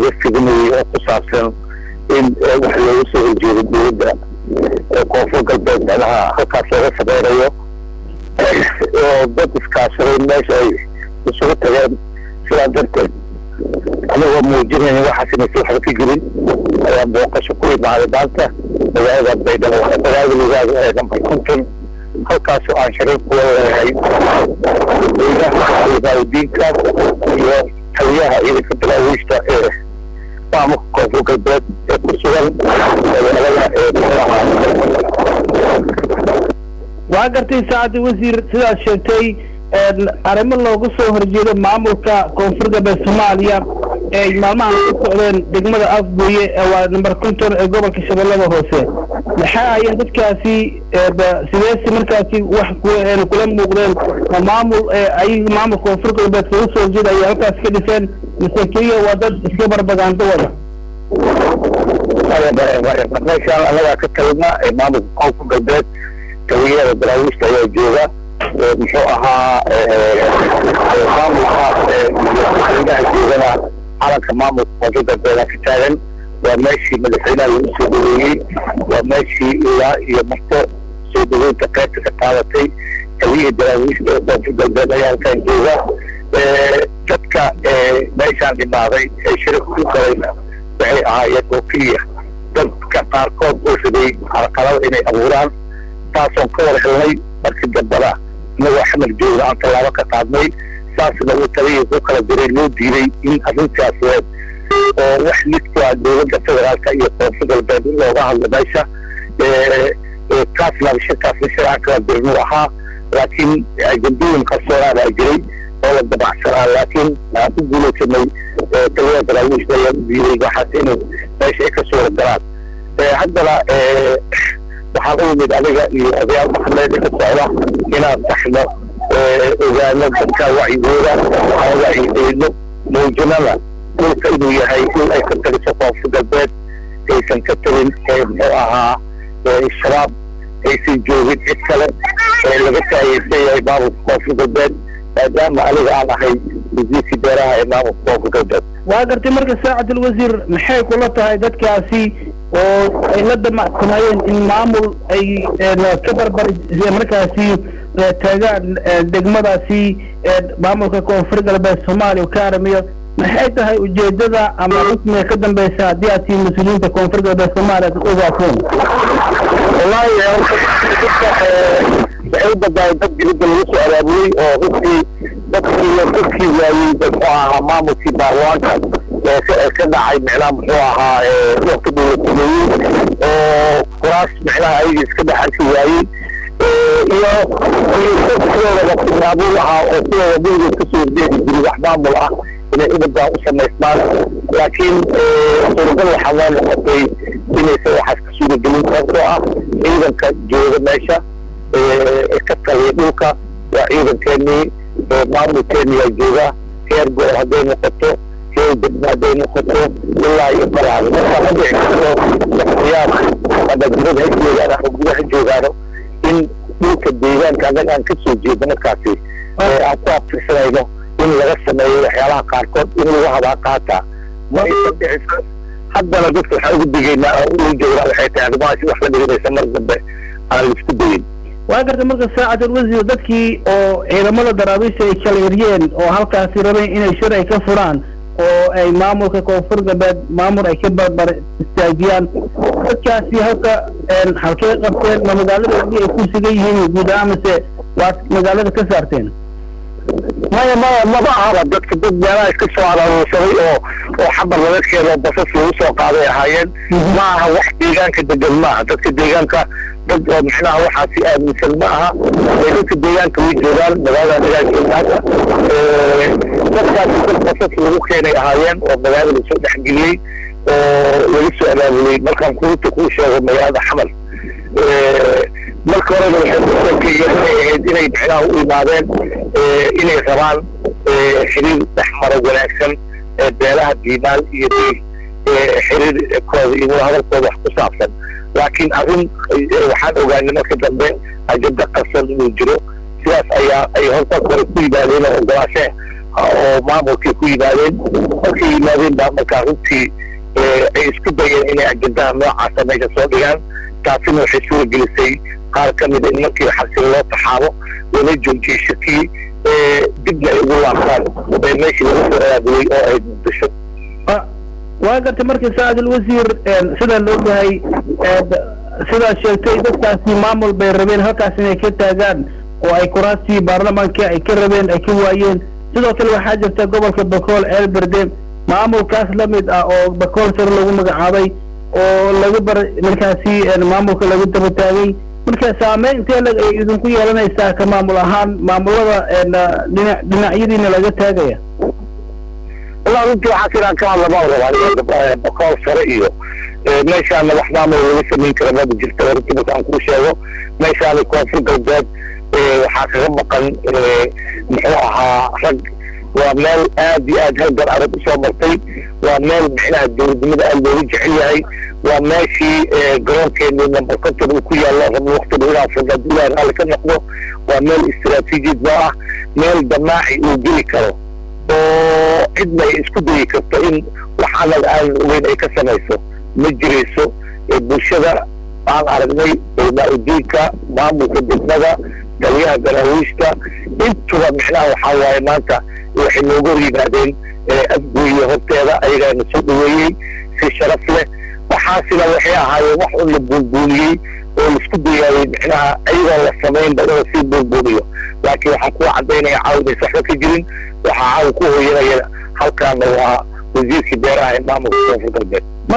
laga fidinayay oo ku saabsan in wax looga soo horjeedo dowladda koonfur galbeed meelaha halkaas looga sameynayo oo dad iskaashaday meesha ay isugu tageen sidaa darteed anagoo muujinayn waxaas inaysan waxba ka jirin ayaa booqasho ku imaaday maanta magaalada baydhabo magaalada lugaada ee nambar konton halkaasoo aan shariir kula leeyahay diinka iyo taliyaha ciidanka daraawiishta ee maamulka koonfur galbeed ee ku sugan magaalada waa gartay saacadda wasiir sidaad sheegtay arrimo looga soo horjeedo maamulka koonfur galbeed soomaaliya ee maalmahan ku socdeen degmada afgooye waa number konton ee gobolka shabeellada hoose maxay ayeen dadkaasi sideesi markaasi wax kula muuqdeen ma maamul ay maamulka koonfur galbeed kaga soo horjeeda ayay halkaas ka dhiseen mise keliya waa dad iska barbagaando wada meeshaan anagaa ka talina ee maamulka koonfur galbeed taliyada daraawiishta ayaa jooga muxuu ahaa maamulka madaxweynaha joogana calanka maamulka koonfur galbeeda ka taagan waa meeshii madaxweynaha lagu soo dhaweeyey waa meeshii ilaa iyo marto soo dhaweynta qaybta ka qaadatay taliyihii daraawiishta ee koonfur galbeed ayaa halkan jooga dadka meeshaan dhimaaday ee shirika ku galayna waxay ahaayeen oo keliya dadka qaarkood oo riday carqalada inay abuuraan taasoon ka war helnay markii dambana inagoo xamar joogna aan tallaabo ka qaadnay saasna uu taliyii ku kala diray loo diiday in arrintaas oo wax lidka dowladda federaalka iyo koonfur galbeed in looga hadlo meesha kaasna shirkaasna shiraan kala dirnuu ahaa laakiin ajandooyin qarsoonaa baa jiray oo la dabacsanaa laakiin aan ku guulaysanay taliyada daraawiishda ayaa u diiday waxaas inay meesha ay ka suura galaan haddana waxaan u yimid aniga iyo odayaal maxamed ka socda inaan taxno ogaano dadka wacyigooda aan wacyigelino muujinana dhulka inuu yahay dhul ay ka taliso koonfur galbeed aysan ka talin muxuu ahaa shabaab aysan joogin cid kale laga taageysan yahay maamulka koonfur galbeed maadaama aniga aan ahay wasiirkii beeraha ee maamulka koonfur galbeed waa gartay marka saacadul wasiir maxay kula tahay dadkaasi oo ay la damacsanayeen in maamul ay ka barbar markaasi taagaan degmadaasi maamulka koonfur galbeed soomaaliya ka aramiyo maxay tahay ujeedada ama rasmiga ka dambeysa haddii aad tihiin mas-uuliyiinta koonfur galbeed soomaaliya ad ogaateen wallahi waxay u badaaday dad dibadda lagu soo abaabulay oo runtii dadkii dadkii waayey muxuu ahaa maamulkii baarlamaanka ee ka dhacay micnaha muxuu ahaa waqti dowladsameeyey oo kuraas micnaha ayaga iska dhex arki waayey iyo sidooda waqtimaabul ahaa oo sidooda weligeed kasoo horjeedi jiray wax maamul ah inay ubadaan u samaysmaan laakiin suuragal waxaa loo noqotay inaysan waxaas ka suuragelin sababtoo ah ciidanka jooga meesha ka taliya dhulka waa ciidankeenii maamulkeeniyaa jooga heer goor hadday noqoto heer degmo hadday noqoto ilaa iyo balaad marka ma dhici karto shaksiyaad ama dibad ha joogaan ama guda ha joogaano in dhulka deegaanka annaga aan kasoo jeedo markaasi aan ku abtirsanayno in laga sameeyo waxyaalaha qaarkood in lagu habaa qaataa ma aysan dhicisa haddana dadka waxaan ugu digaynaa oo uu joognaa waxay tahay arrimahaasi wax la dhiganaysa mar dambe aan laisku dayin waa garta marka saacadul wasiir dadkii oo ciidamada daraabiisha ay kala eryeen oo halkaasi rabeen inay shir ay ka furaan oo ay maamulka koonfur galbeed maamul ay ka barbar istaajiyaan dadkaasi halka halkee qabteen ma magaalada haddii ay ku sugan yihiin guud ahaan mise waad magaalada ka saarteen maya maya maba ahaba dadka dad meelaha iska soo araaruursaday oo oo xabar laga keeno basas lagu soo qaaday ahaayeen ma aha wax deegaanka degan ma aha dadka deegaanka dad oo micnaha waxaasi aaminsan ma aha dadka deegaanka way joogaan magaalada deegaankeeda dadkaasi dad basas lagu keenay ahaayeen oo magaalada lasoo dhexgeliyey oo laga soo abaabulay markaan kuruta kuu sheego magaalada xamar marka horena waxay ku sheekeeyeen inay ahayd inay micnaha u imaadeen inay rabaan xiriir dhexmaro wanaagsan beelaha diimaal iyo xiriirkooda iyo hadalkooda wax ku saabsan laakiin arrin waxaan ogaanay marka dambe ajenda qarsan inuu jiro sidaas ayaa ay horta hore ku yimaadeen oo ogolaashe oo maamulkay ku yimaadeen markay yimaadeen baa markaa runtii ay isku dayeen inay ajendaha noocaasa meesha soo dhigaan taasina waxay suura gelisay qaar ka mida in markii xabsiga loo taxaabo lala joojiyey shakii dibna ay ugu laabtaan meeshii laga soo aadiyey oo ay muqdisho waa gartay markii saacadul wasiir sidaa la ogyahay sidaa sheegtay dadkaasi maamul bay rabeen halkaas inay ka taagaan oo ay kuraastii baarlamaanka ay ka rabeen ay ka waayeen sidoo kale waxaa jirta gobolka bakool ceelberde maamulkaas la mid ah oo bakool sare lagu magacaabay oo laga bar markaasi maamulka lagu daba taagay marka saameyn intee lag ay idinku yeelanaysaa ka maamul ahaan maamulada dhina dhinacyadiina laga taagaya wallah runtii waxaa sidaan ka hadlama rabaa bakool sare iyo meeshaana wax maamul laga samayn kara maba jirta runtii markaan kuu sheego meeshaana koonfur galbeed waxaa kaga maqan muxuu ahaa rag waa meel aad iyo aad halgan adag usoo martay waa meel micnaha dowladnimada aad looga jecel yahay waa meeshii garoonkeeni number conton uu ku yaallo rabo waktiga inaan furna duulaha raalli ka noqdo waa meel istaraatiijiyad noo ah meel damaaci uu geli karo oo cidna ay isku dayi karto in wax anag aan ogeyn ay ka samayso ma jirayso bulshada aan aragnay ulmaa-udiinka maamulka degmada taliyaha garaawiishka intuba micnaha waxaa waaye maanta waxay nooga hor yimaadeen afgooye horteeda ayagaana soo dhaweeyey si sharaf leh waxaasina waxay ahaayeen wax un la buunbuuniyey oo laisku dayaayey micnaha ayagoon la samaynba in lasii buunbuuniyo laakiin waxaan kuwa caddaynaya caawa inaysa waxba ka jirin waxaa caawa ku hooyanaya halkaana waa wasiirkii beeraha ee maamulka koonfur galbeed